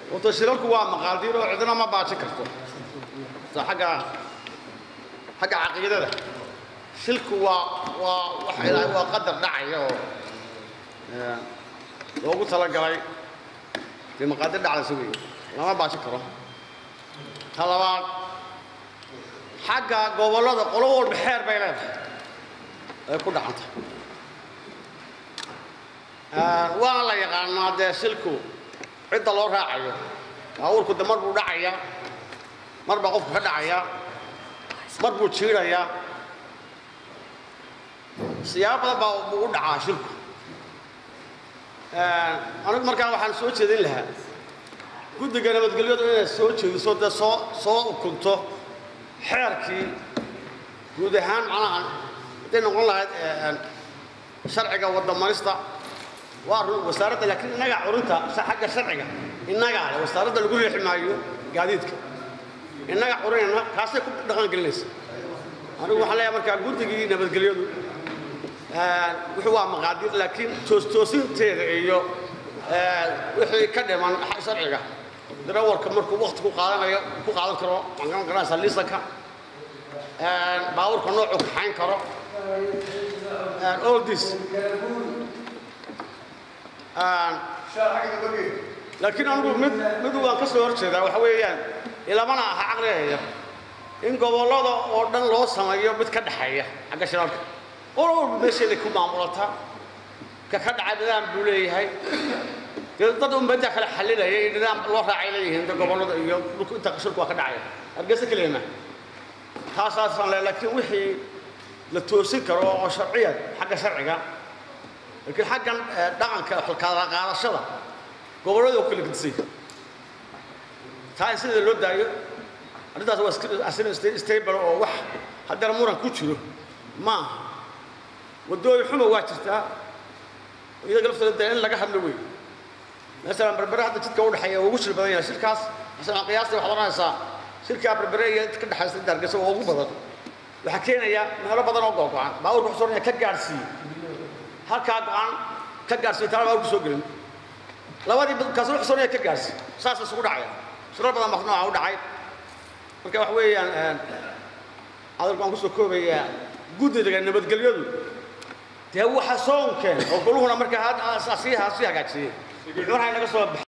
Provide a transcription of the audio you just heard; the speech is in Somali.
wato shilalku waa maqaaldiin oo cidina ma baajin karto sa xagga xagga caqiidada shilku waa waa waxa ilaahay waa qadar dhacaya oo loogu talagalay dee maqaadir dhacdaysa weeye lama baajin karo ta labaad xagga gobollada qolo walba xeer bay leedahay ay ku dhacanta waana la yaqaanaa dee shilku cidda loo raacayo baabuurku de mar buu dhacayaa mar baa qofku ka dhacayaa mar buu jiidhayaa siyaabo badan baa buu u dhacaa shilku anigu markaan waxaan soo jeedin lahaa guddiga nabadgelyadu inay soo jeediso dee soo soo ukunto xeerkii guud ahaan macnaha hadday noqon lahayd sharciga waddamarista waa run wasaaradda laakiin innagaa curinta xagga sharciga innagaa le wasaaradda lagu riixi maayo gaadiidka innaga curinayna kaasay ku dhaqan gelinaysa anigu waxaan leeyahay markaa guddigii nabadgelyadu wuxuu waa maqaadir laakiin toostoosinteeda iyo wixii ka dhiman sharciga darawalka markuu wakti ku qaadanayo ku qaadan karo waxaan garanaysaa liisanka baabuurka noocuu kaxayn karo all this laakiin anigu mid mid waan ka soo horjeedaa waxa weeyaan ilamana aha caqligaya in gobollada oo dhan loo sameeyo mid ka dhexeeya xagga shiralka qolo walba meesheeday ku maamulataa ka ka dhacay nidaam buu leeyahay dee dad ummadda kale xallinaya in nidaam loo raacay leeyihiin de gobollada iyo dhulku inta shirku waa ka dhacaya hargeysa keliya taasaasaan le laakiin wixii la toosin karo oo sharciyan xagga sharciga laakiin xaggan dhaqanka kala qaadashada gobollada oo kala gedisay taa in sida loo daayo arrintaas waa asina stable oo wax haddana muran ku jiro maaha waddooyin xuma waa jirtaa iyaga laftooda dee in laga hadlo wey masalan berbere hadda jidka u dhexeeya ugu shil badan yahay shirkaas masalan qiyaastii waxaad oranaysaa shirkaa berbere iyo ka dhexaysa inta hargeysa waa ugu badan waxaa keenaya meelo badan oo googo-an baabuurka wuxuu soranaya ka gaadhsiiye halkaa go-an ka gaadhsiiye taana baabuurka soo gelin labadii kaasna wuxuu soranaya ka gaadhsiiye saas isugu dhacaya shirar badan baa nooca u dhacay marka wax weeyaan hadalku aan kusoo koobayaa guddiga nabadgelyadu dee waxa soo unkeen oo goluhuna markaa sii hagaajiyey wuxuuna inaga soo